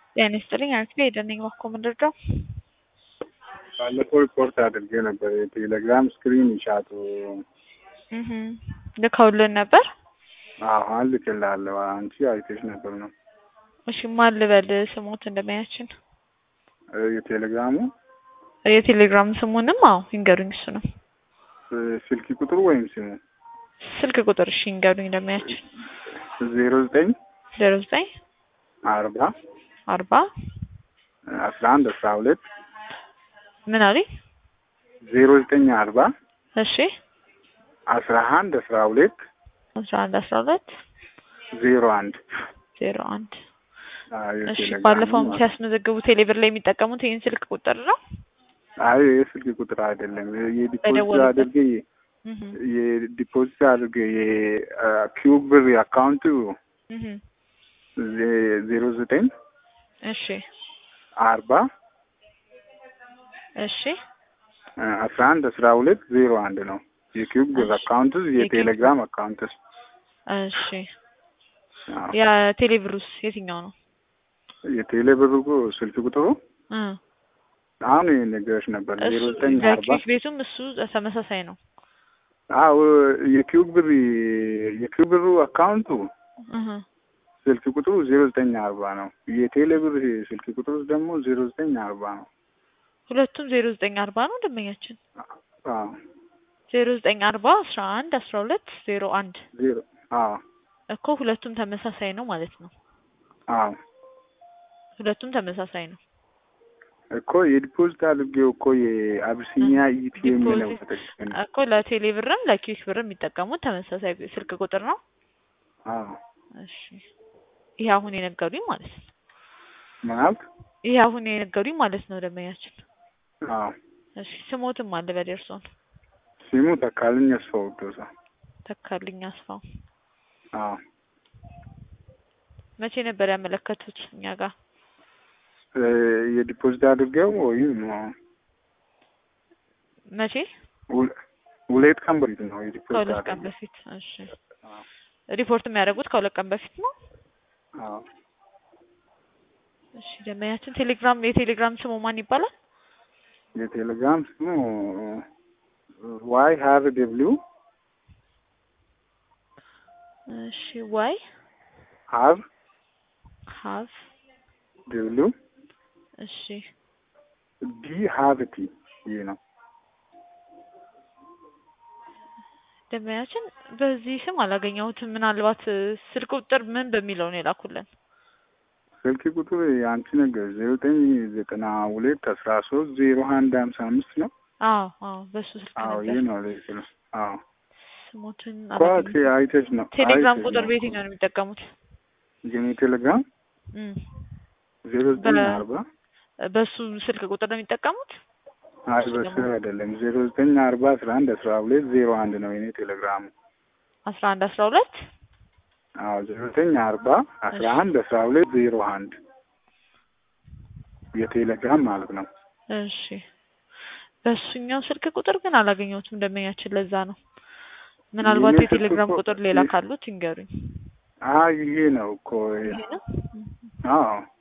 ጤና ይስጥልኝ አክሌ የደነኝ ባኮ ምንድርደው ባለፈው ሪፖርት አድርጌ ነበር። የቴሌግራም ስክሪን ይሻቱ ልከውልን ነበር። አሁን ልክላለሁ። አንቺ አይተሽ ነበር ነው? እሺ ማን ልበል ስሞት እንደማያችን የቴሌግራሙ የቴሌግራም ስሙንም አዎ ይንገሩኝ። እሱ ነው ስልክ ቁጥሩ ወይም ስሙ? ስልክ ቁጥር እሺ ይንገሩኝ እንደማያችን ዜሮ ዘጠኝ ዜሮ ዘጠኝ አርባ አርባ አስራ አንድ አስራ ሁለት ምን አሉኝ? ዜሮ ዘጠኝ አርባ እሺ አስራ አንድ አስራ ሁለት አስራ አንድ አስራ ሁለት ዜሮ አንድ ዜሮ አንድ አዎ፣ እሺ የቴሌግራሙ ባለፈውም ማለት ነው። ሲያስመዘግቡ ቴሌብር ላይ የሚጠቀሙት ይህን ስልክ ቁጥር ነው። አይ የስልክ ቁጥር አይደለም። የዲፖዚት በደወሉበት። አድርጌ እህ የዲፖዚት አድርጌ የኪዩብ ብር አካውንቱ እህ ዜ- ዜሮ ዘጠኝ እሺ አርባ እሺ አስራ አንድ አስራ ሁለት ዜሮ አንድ ነው። የኪዩብ ብር እሺ። አካውንቱ የቴሌግራም አካውንት እሺ የቴሌብሩስ የትኛው ነው? የቴሌ ብር እኮ ስልክ ቁጥሩ እ አሁን ነገሮች ነበር ዜሮ እሱ ዘጠኝ አርባ ለኪክ ቤቱም እሱ ተመሳሳይ ነው። አዎ የኪዩብ ብር የኪዩብ ብሩ አካውንቱ እህ ስልክ ቁጥሩ ዜሮ ዘጠኝ አርባ ነው። የቴሌ ብር ስልክ ቁጥሩ ደግሞ ዜሮ ዘጠኝ አርባ ነው። ሁለቱም ዜሮ ዘጠኝ አርባ ነው ደንበኛችን አዎ ዜሮ ዘጠኝ አርባ አስራ አንድ አስራ ሁለት ዜሮ አንድ ዜሮ አዎ እኮ ሁለቱም ተመሳሳይ ነው ማለት ነው። አዎ ሁለቱም ተመሳሳይ ነው። እኮ የዲፖዚት አድርጌው እኮ የአብሲኒያ ኢቲኤም ነው ዲፖዚት ተጠቅመን እኮ ለቴሌ ብርም ለኪክ ብርም የሚጠቀሙት ተመሳሳይ ስልክ ቁጥር ነው። አዎ እሺ ይሄ አሁን የነገሩኝ ማለት ነው። ማለት ይሄ አሁን የነገሩኝ ማለት ነው ደንበኛችን። አዎ እሺ ስሞትም አለ በደርሶን ሲሙ ተካልኝ አስፋው ዶሳ ተካልኝ አስፋው አዎ መቼ ነበር ያመለከቱት እኛ ጋር? እ የዲፖዚት አድርጌው ወይም መቼ? ሁለ- ሁለት ቀን በፊት ነው የዲፖዚት ከሁለት ቀን አድርጌው። በፊት። እሺ አዎ ሪፖርት የሚያደርጉት ከሁለት ቀን በፊት ነው። አዎ እሺ ደንበኛችን ቴሌግራም የቴሌግራም ስሙ ማን ይባላል? የቴሌግራም ስሙ ዋይ ሀር ደብሊው እሺ ዋይ ሀር ሀቭ ደብሊው እሺ ዲ ሀር ቲ ይህ ነው። ደንበኛችን በዚህ ስም አላገኘሁትም። ምናልባት እ፣ ስልክ ቁጥር ምን በሚለው ነው የላኩልን? ስልክ ቁጥር የአንቺ ነገር ዜሮ ዘጠኝ ዘጠና ሁለት አስራ ሶስት ዜሮ አንድ ሀምሳ አምስት ነው። አዎ አዎ በሱ ስልክ አዎ ነበር። ይህ ነው ልክ ነው። አዎ ስሞትን ኳት አላገኘሁትም። አይተሽ ነው ቴሌግራም አይተሽ ቁጥር ነው። በየትኛው ነው የሚጠቀሙት? የኔ ቴሌግራም እም፣ ዜሮ ዘጠኝ በ- አርባ በሱ ስልክ ቁጥር ነው የሚጠቀሙት? አይ በሱ አይደለም ዜሮ ዘጠኝ አርባ አስራ አንድ አስራ ሁለት ዜሮ አንድ ነው የኔ ቴሌግራሙ። አስራ አንድ አስራ ሁለት አዎ ዜሮ ዘጠኝ አርባ አስራ አንድ አስራ ሁለት ዜሮ አንድ የቴሌግራም ማለት ነው። እሺ በሱኛው ስልክ ቁጥር ግን አላገኘሁትም ደንበኛችን። ለዛ ነው ምናልባት የኔ ስልክ የቴሌግራም እኮ- ቁጥር ሌላ የ- ካሉት ይንገሩኝ። አይ ይሄ ነው እኮ ይሄ ነው? አዎ